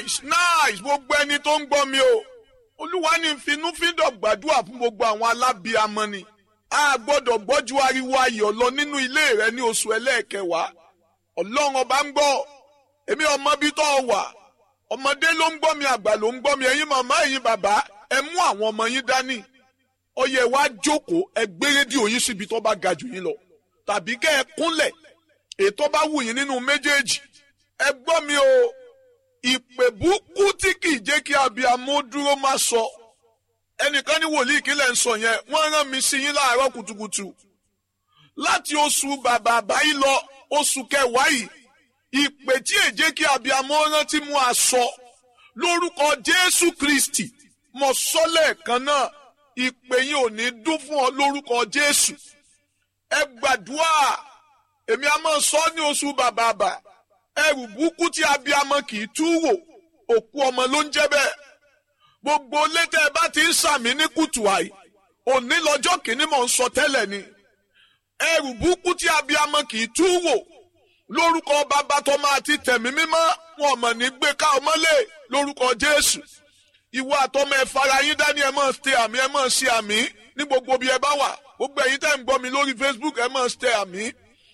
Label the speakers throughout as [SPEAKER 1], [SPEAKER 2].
[SPEAKER 1] nice nice gbogbo ẹni tó ń gbọ́ mi o olúwa ní finúfíndọ̀ gbàdúrà fún gbogbo àwọn alábíamọ ni a gbọ́dọ̀ gbọ́jú ariwo ayọ̀ lọ nínú ilé rẹ ní oṣù ẹlẹ́ẹ̀kẹwàá ọlọ́run ọba ń gbọ́ èmi ọmọ bí tó wà ọmọdé ló ń gbọ́ mi àgbà ló ń gbọ́ mi ẹ̀yin màmá ẹ̀yin bàbá ẹ mú àwọn ọmọ yín dání ó yẹ wá jókòó ẹ gbé rédíò yín síbi tó bá ga jù yín lọ tàbí kẹ́ ẹ kúnlẹ̀ ètò bá wù yín nínú méjèèjì ẹ gbọ́ mi o ìpè búkú tí kì í jẹ́ kí abiyamọ dúró má sọ ẹnìkan ní wòlíì kílẹ̀ ń sọ yẹn wọ́n rán mi sí yín láàárọ̀ kùtùkùtù láti oṣù bàbà àbáyé lọ oṣù kẹwàá yìí ìpè tí è jẹ́ kí abiyamọ rántí mú aṣọ lórúkọ Jésù Kristi mo sọ lẹ́ẹ̀kan náà ìpè yín ò ní dún fún ọ lórúkọ Jésù ẹ gbàdúrà èmi a máa sọ ní oṣù bàbà àbà ẹrù búkú tí abiyamọ kì í tú wò òkú ọmọ ló ń jẹ́ bẹ́ẹ̀ gbogbo létẹ ẹ bá ti ń sàmì ní kùtù àì òní lọ́jọ́ kìíní mò ń sọ tẹ́lẹ̀ ni ẹrù búkú tí abiyamọ kì í tú wò lórúkọ bàbá tó máa ti tẹ̀mí mímọ́ wọn mọ̀ ní gbé ká ọmọlé lórúkọ Jésù ìwọ àtọmọ ẹ fara yín dání ẹ máa ṣe àmì ẹ máa ṣe àmì ní gbogbo bí ẹ bá wà gbogbo ẹ̀yin tẹ́ ń gbọ́ mi lórí Facebook ẹ máa ṣe àmì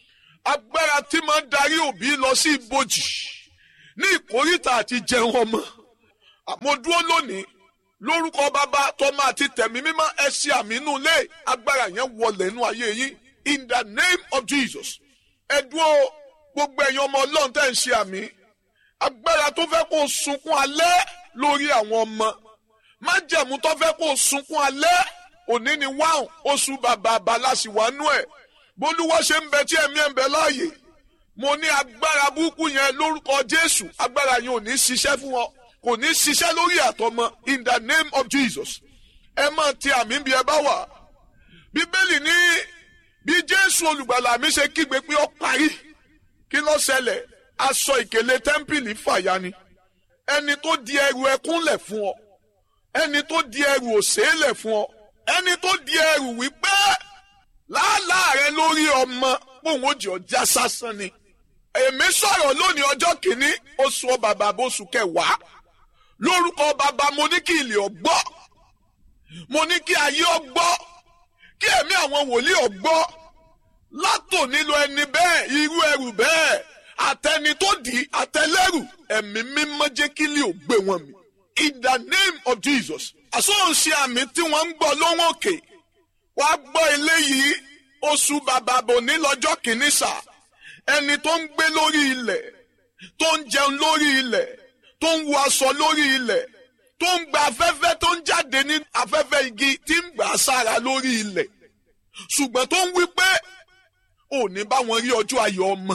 [SPEAKER 1] agbára tí máa ń darí òbí lọ sí ibojì ní ìkórìtà àti jẹun ọmọ àmọ́ dúró lónìí lórúkọ bàbá tọmọ àti tẹ̀mí mímọ́ ẹ ṣe àmì inú ilé agbára yẹn wọlé inú ayé yín in the name of Jesus ẹ dúró gbogbo ẹ̀yin ọmọ ọlọ́run tẹ́ ń ṣe àmì agbára tó fẹ́ kó sunkún alẹ́ lórí àwọn ọmọ májẹ̀mú tó fẹ́ kó sunkún alẹ́ òní ni wáhùn oṣù bàbà àbálàsíwánú ẹ̀ bólúwọ́ ṣe ń bẹ tí ẹ̀mí ẹ̀ ń bẹ láàyè mo ní agbára burúkú yẹn lórúkọ Jésù agbára yẹn ò ní ṣiṣẹ́ fún ọ kò ní ṣiṣẹ́ lórí àtọmọ in the name of Jesus ẹ máa ti àmì bí ẹ bá wà bíbélì ní bí Jésù olùgbàlà mi ṣe kígbe pé ó parí kí ló ṣẹlẹ̀ aṣọ ìkèlè tẹ́ḿpìlì fàya ni ẹni tó di ẹrù ẹkún lẹ̀ fún ọ ẹni tó di ẹrù òṣè lẹ̀ fún ọ ẹni tó di ẹrù wípé làálàá rẹ lórí ọmọ pòun ó jẹ ọjà sásán ni èmi sọ̀rọ̀ lónìí ọjọ́ kìíní oṣù bàbá oṣù kẹwàá lórúkọ bàbá mo ní kí ilé ọgbọ́ mo ní kí ayé ọgbọ́ kí ẹ̀mí àwọn wòlíì ọgbọ́ látò nílò ẹni bẹ́ẹ̀ irú ẹrù bẹ́ẹ̀ àtẹni tó dì í àtẹlẹ́rù ẹ̀mí mímọ́ jẹ́ kí ilé ò gbé wọn mi in the name of Jesus àsọ̀nṣe àmì tí wọ́n ń gbọ́ lóhùn òkè wàá gbọ́ eléyìí oṣù bàbá bò ní lọ́jọ́ kìíní sà ẹni tó ń gbé lórí ilẹ̀ tó ń jẹun lórí ilẹ̀ tó ń wọ aṣọ lórí ilẹ̀ tó ń gba afẹ́fẹ́ tó ń jáde ní afẹ́fẹ́ igi tí ń gbà sára lórí ilẹ̀ ṣùgbọ́n tó ń wí pé ò ní bá wọn rí ọjọ́ ayọ̀ ọmọ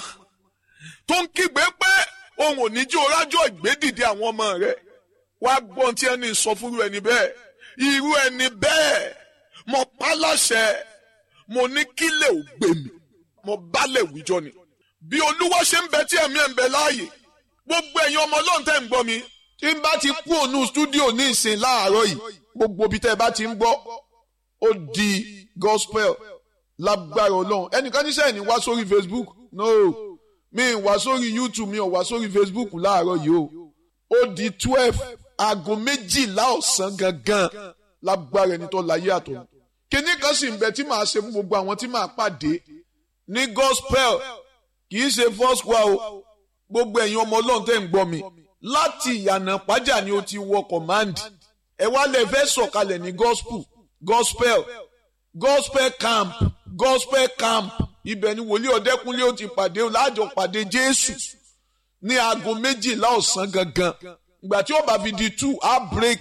[SPEAKER 1] tó ń kígbe pé òun ò ní jí orájọ́ ìgbédìde àwọn ọmọ rẹ̀ wá gbọ́n tí ẹni sọ fúru ẹni bẹ́ẹ̀ irú ẹni bẹ́ẹ̀ mo pa láṣẹ mo ní kílẹ̀ ò gbé mi mo bálẹ̀ wíjọ ni bí olúwa ṣe ń bẹ tí ẹ̀mí ẹ̀ ń bẹ láàyè gbogbo ẹ̀yin ọmọ ọlọ́run tẹ́ ń gbọ́ mi tí n bá ti kú ònú stúdíò ní ìsìn láàárọ̀ yìí gbogbo ibi tẹ́ ẹ bá ti ń gbọ́ ó di gospel lágbára ọlọ́run ẹnìkan níṣẹ́ ní wá sórí Facebook no mi ì wá sórí YouTube mi ò wá sórí Facebook láàárọ̀ yìí o ó di twelve aago méjìlá ọ̀sán gangan lágbára ẹni tó láyé àtọ̀ kíní kan sì ń bẹ tí màá ṣe fún gbogbo àwọn tí màá pàdé ní gospel kì í ṣe first choir o gbogbo ẹ̀yin ọmọ ọlọ́run tẹ́ ń gbọ́ mi láti ìyànà pàjá ni o ti wọ command ẹ wá lè fẹ́ sọ̀kalẹ̀ ní gospel gospel gospel camp gospel camp ibẹ̀ ni wòlíì ọ̀dẹ́kúnlé ó ti pàdé láàjọ pàdé jésù ní aago méjìlá ọ̀sán gangan ìgbà tí ó bá fi di two á break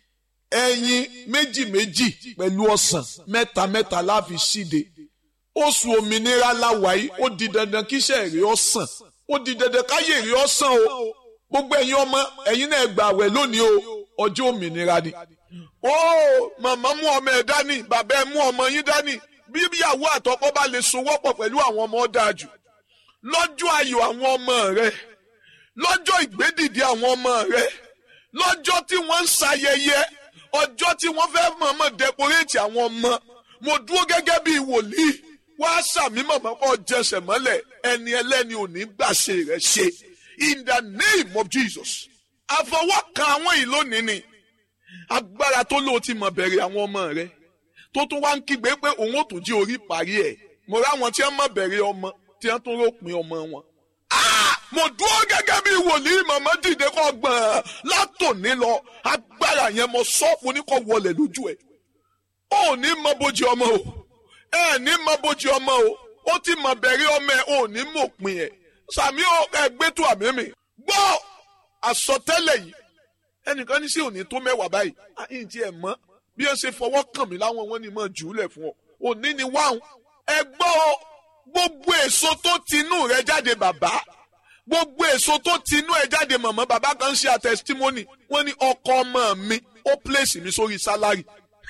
[SPEAKER 1] ẹyin méjì méjì pẹ̀lú ọ̀sán mẹ́ta mẹ́ta láfi ṣíde oṣù òmìnira láwàyí ó di dandan kíṣẹ́ èrè ọ̀sán ó di dandan káyé èrè ọ̀sán o gbogbo ẹ̀yin ọmọ ẹ̀yin náà gbà wẹ̀ lónìí o ọjọ́ òmìnira ni. ó màmá mú ọmọ ẹ̀ dání bàbá ẹ̀ mú ọmọ yín dání bí ìyàwó àtọkọ bá lè sowọ́pọ̀ pẹ̀lú àwọn ọmọ dáa jù lọ́jọ́ ayọ̀ àwọn ọmọ rẹ lọ́jọ́ ìgbédìde àwọn ọmọ rẹ lọ́jọ́ tí wọ́n ń ṣayẹyẹ ọjọ́ tí wọ́n fẹ́ mọ̀ọ́mọ̀ dẹkoréètì àwọn ọmọ mo dúró gẹ́gẹ́ bí wòlíì wá sàmì mọ̀mọ́ kọ́ jẹsẹ̀ mọ́lẹ̀ ẹni ẹlẹ́ni ò ní gbàṣe rẹ̀ ṣe in the name of Jesus àfọwọ́kàn àwọn yìí lónìí ni agbára tó lò ti mọ̀ bẹ̀rẹ̀ àwọn ọmọ rẹ tó tún wá ń kígbe pé òun ò tún jí orí parí ẹ̀ mo rá àwọn tí wọ́n mọ̀ bẹ̀rẹ̀ ọmọ tí wọ́n tún ròpin ọmọ wọn. mo dúró gẹ́gẹ́ bí wòlíì màmá dìde kọ́ gbọ̀n látòní lọ agbára yẹn mo sọ mo ní kọ́ wọlé lójú ẹ̀ ó ní mọ bójú ọmọ o ẹ ní mọ bójú ọmọ o ó ti mọ bẹ̀rẹ̀ ọmọ ẹ ò ní mọ̀ pin ẹ̀ sàmí ẹgbẹ́ tó àmì mi gbọ́ àsọtẹ́lẹ̀ yìí ẹnìkan ní sí òní tó mẹ́wàá báyìí àyìn tí ẹ mọ̀ bí ẹ ṣe fọwọ́ kàn mí láwọn wọn ni mọ̀ jù ú lẹ̀ fún ọ òní ni wáhùn ẹ gbọ́ gbogbo èso tó tinú rẹ jáde bàbá gbogbo èso tó tinú ẹ jáde màmá bàbá kan ṣe àtẹsítímọ́nì wọ́n ní ọkọ ọmọ mi ó pèsè mi sórí sálárì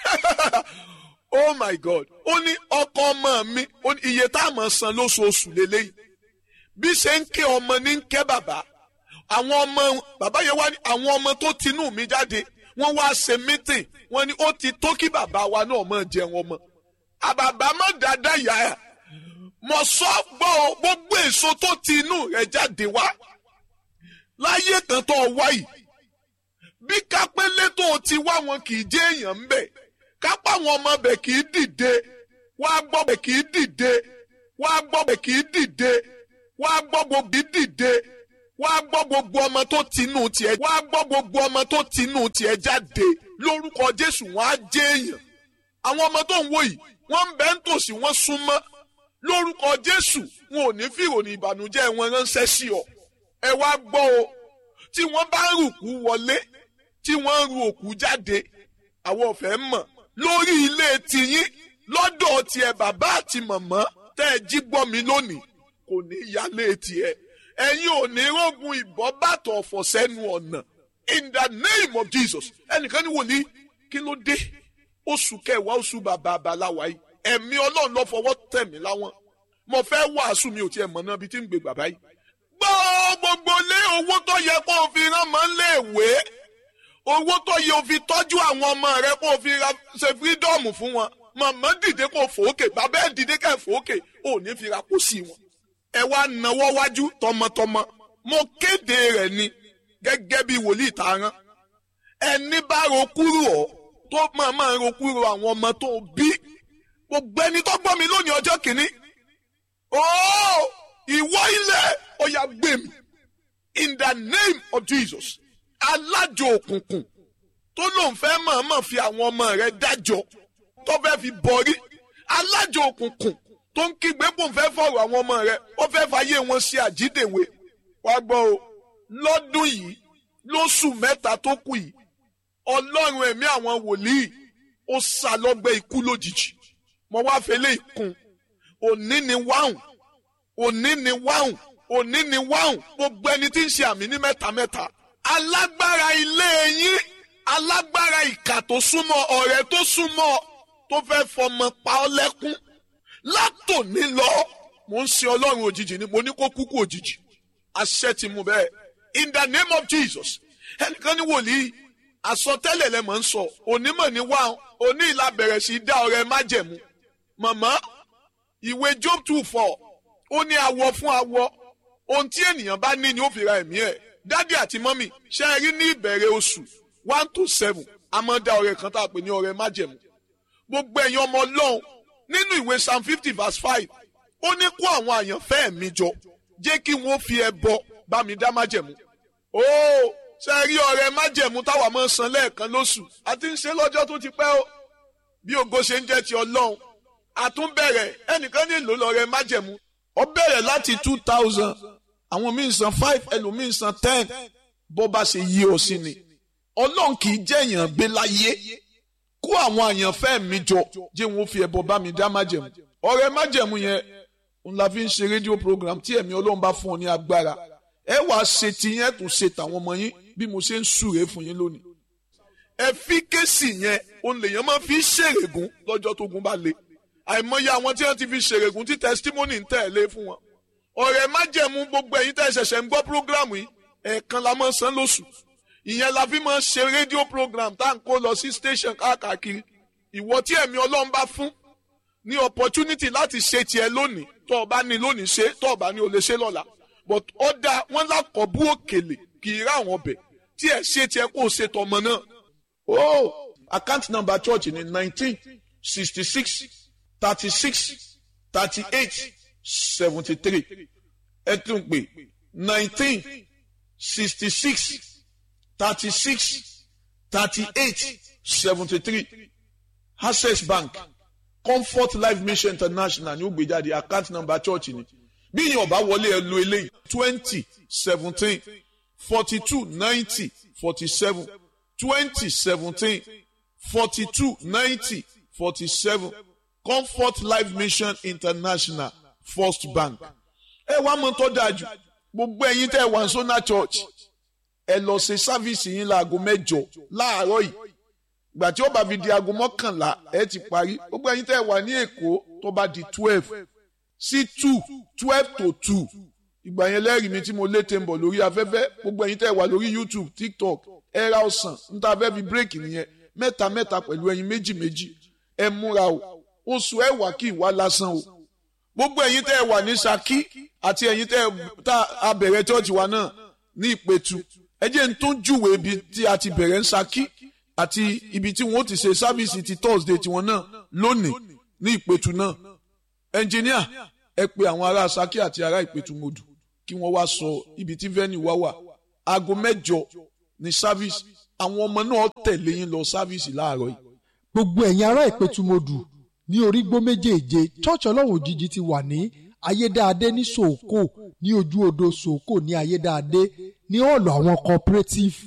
[SPEAKER 1] oh my god ó ní ọkọ ọmọ mi iye tá a mọ̀ san lóṣooṣù lélẹ́yìí bí ṣe ń ké ọmọ ní ń ké bàbá àwọn ọmọ bàbá yẹn wá ní àwọn ọmọ tó tinú mi jáde wọ́n wá ṣe mítìn wọ́n ní ó ti tó kí bàbá wa náà mọ̀ jẹun ọmọ àbàbà má dáadáa yá ẹ mọ sọ gbọ́ gbogbo èso tó ti inú rẹ̀ jáde wá láyé kan tó wá yìí bí kápẹ́lẹ́ tó ti wá wọn kì í jẹ́ èèyàn ń bẹ̀ kápá àwọn ọmọ bẹ̀ kì í dìde wá gbọ́ bẹ̀ kì í dìde wá gbọ́ bẹ̀ kì í dìde wá gbọ́ gbogbo dìde wá gbọ́ gbogbo ọmọ tó tinú tiẹ̀ wá gbọ́ gbogbo ọmọ tó tinú tiẹ̀ jáde lórúkọ Jésù wọn á jẹ́ èèyàn àwọn ọmọ tó ń wò yìí wọ́n ń bẹ ń tòsí wọ́n súnmọ́ lórúkọ Jésù wọn ò ní fìròyìn ìbànújẹ́ wọn ránṣẹ́ sí ọ ẹ wá gbọ́ o tí wọ́n bá ń rùkú wọlé tí wọ́n ń ru òkú jáde àwọn ọ̀fẹ́ mọ̀ lórí ilé tiyín lọ́dọ̀ tiẹ̀ bàbá àti màmá tẹ́ ẹ jí gbọ́ mi lónìí kò ní yálé tiẹ̀ ẹ̀yin ò ní rógun ìbọn bàtọ̀ ọ̀fọ̀ sẹ́nu ọ̀nà in the name of Jesus ẹnìkan ní wòlíì kí ló dé oṣù kẹwàá oṣù bàbá àbáláwa yìí ẹ̀mí ọlọ́run ló fọwọ́ tẹ̀ mí láwọn mo fẹ́ wàásù mi ò tiẹ̀ mọ̀ náà bí tí ń gbé bàbá yìí. gbọ́ gbogbo lé owó tó yẹ kó o fi rán mọ́ lé ìwé owó tó yẹ o fi tọ́jú àwọn ọmọ rẹ kó o fi ṣe fírídọ́ọ̀mù fún wọn màmá dìde kó o fòókè bàbá ẹ̀ dìde ká ẹ̀ fòókè ò ní fi ra kó sí wọn. ẹ wá nawọ́ wájú tọmọtọmọ mo kéde rẹ̀ ni gẹ́gẹ́ bí wòlíì tààrán ẹni bá ro kúrò ọ́ tó máa máa ro kúrò àwọn ọmọ tó bí gbogbo ẹni tó gbọ́ mi lónìí ọjọ́ kìíní ooo ìwọ ilẹ̀ ó yá gbé mi in the name of Jesus alájò òkùnkùn tó lóun fẹ́ mọ̀ọ́mọ̀ fi àwọn ọmọ rẹ̀ dájọ́ tó fẹ́ fi bọ̀rí alájò òkùnkùn tó ń kígbe kó fẹ́ fọ̀rọ̀ àwọn ọmọ rẹ̀ ó fẹ́ fàyè wọn ṣe àjídèwé wá gbọ́ o lọ́dún yìí lóṣù mẹ́ta tó kù yìí ọlọ́run ẹ̀mí àwọn wòlíì ó sá lọ́gbẹ́ ikú lójijì mo wá fẹlẹ́ ìkun òní ni wáhùn òní ni wáhùn òní ni wáhùn gbogbo ẹni tí ń ṣe àmì ní mẹ́ta mẹ́ta alágbára ilé yín alágbára ìkà tó súnmọ́ ọ̀rẹ́ tó súnmọ́ tó fẹ́ fọmọ pa ọ́ lẹ́kún látòní lọ mo ń ṣe ọlọ́run òjijì ni mo ní kó kúkú òjijì àṣẹ ti mú bẹ́ẹ̀ in the name of Jesus ẹnìkan ní wòlíì àsọtẹ́lẹ̀ lẹ mọ̀ ń sọ onímọ̀ ní wá oní ìlà bẹ̀rẹ̀ sí dá ọrẹ májẹ̀mú màmá ìwé Job two four ó ní awọ fún awọ ohun tí ènìyàn bá ní ni ó fi ra ẹ̀mí ẹ̀ dádì àti mọ́mì ṣe é rí ní ìbẹ̀rẹ̀ oṣù one to seven a máa dá ọrẹ kan tá a pè ní ọrẹ májẹ̀mú gbogbo ẹ̀yin ọmọ ọlọ́run nínú ìwé psalm fifty verse five ó ní kó àwọn àyànfẹ́ mi jọ jẹ́ kí wọ́n fi ẹbọ bá mi dá májẹ̀mú ó ṣe rí ọrẹ májẹ̀mú táwa máa san lẹ́ẹ̀kan lóṣù àti ń ṣe lọ́jọ́ tó ti pẹ́ ó bí ògo ṣe ń jẹ́ ti ọlọ́run àtúnbẹ̀rẹ̀ ẹnìkan nílò lọ́rẹ májẹ̀mú ó bẹ̀rẹ̀ láti two thousand àwọn míì san five ẹlòmíì san ten bó bá ṣe yí ọ sí ni ọlọ́run kì í jẹ́ èèyàn gbé láyé kó àwọn àyànfẹ́ mi jọ jẹ́ wọn fi ẹbọ bá mi dá májẹ̀mú ọrẹ májẹ̀mú yẹn n la fi ń ṣe rédíò program tí ẹ̀mí ọlọ́run bá fún ọ ní agbára ẹ wàá ṣe tiyẹn tún ṣe tàwọn ọmọ yín bí mo ṣe ń súre fún yín lónìí. ẹfíkẹ́sì yẹn òun lèèyàn máa fi ṣèrègùn lọ́jọ́ tó gun bá le àìmọye àwọn tí wọ́n ti fi ṣèrègùn tí testimony ń tẹ̀lé fún wọn. ọ̀rẹ́ májẹ̀mú gbogbo ẹ̀yin tẹ́ ṣẹ̀ṣẹ̀ ń gbọ́ program yìí ẹ̀ẹ̀kan la máa san lóṣù ìyẹn la fi máa ṣe rédíò program tá à ń kó lọ sí station káàkiri ìwọ tí ẹ̀mí ọlọ́run bá fún ní opportunity láti ṣe tiẹ̀ lónìí tó o bá ní lónìí ṣe tó o bá ní o lè ṣe lọ́la but ó dáa wọ́n lákọ̀ọ́bù òkèlè kì í rá àwọn ọbẹ̀ tí ẹ ṣe tiẹ̀ kó o ṣe tọmọ náà o account number church ni nineteen sixty six thirty six thirty eight seventy three ẹ tún pè nineteen sixty six thirty six thirty eight seventy three access bank comfort life mission international ní ó gbé jáde account number church ni bí yín ọba wọlé ẹ lo eléyìí twenty seventeen forty two ninety forty seven twenty seventeen forty two ninety forty seven comfort life mission international first bank ẹ wá mọ tó dáa jù gbogbo ẹ̀yin tẹ́ wà sọnà church ẹ lọ ṣe sáfìsì yín láago mẹ́jọ láàárọ̀ yìí gbà tí ó bá fi di aago mọ́kànlá ẹ ti parí gbogbo ẹ̀yin tẹ́ wà ní èkó tó bá di twelve sí two twelve to two ìgbà yẹn lẹ́rìí mi tí mo lété ń bọ̀ lórí afẹ́fẹ́ gbogbo ẹ̀yin tẹ́ wà lórí youtube tiktok ẹ ra ọ̀sán níta fẹ́ fi bírèkì nìyẹn mẹ́ta mẹ́ta pẹ̀lú ẹyin méjì méjì ẹ múra o oṣù ẹ wà kí ìwà lásán o gbogbo ẹ̀yin tẹ́ wà ní saki àti ẹ̀yin tẹ́ tá a bẹ̀rẹ̀ chọ́ọ̀chì wa náà ní ìpẹ̀tù ẹ jẹ́ n tó júwe ibi tí a ti bẹ̀rẹ̀ ń saki àti ibi tí wọ́n ti ṣe sáfìsì ti thursday tiwọn náà lónìí ní ìpẹ̀tù náà ẹnjìníà ẹ pe àwọn ará saki àti ará ìpẹ̀tù mọ́dù kí wọ́n wá sọ ibi tí venue wá wà aago mẹ́jọ ní sáfìsì àwọn ọmọ náà tẹ̀lé yín lọ sáfìsì láàárọ̀ yìí.
[SPEAKER 2] gbogbo ẹ̀yin ará ìpẹ̀tùmọ̀dù ní orígbó méjèèje church ọlọ́run òjijì ti wà ní ayédáadé ní sòókò ní ojú odò sòókò ní ayédáadé ní ọ̀lọ̀ àwọn cooperative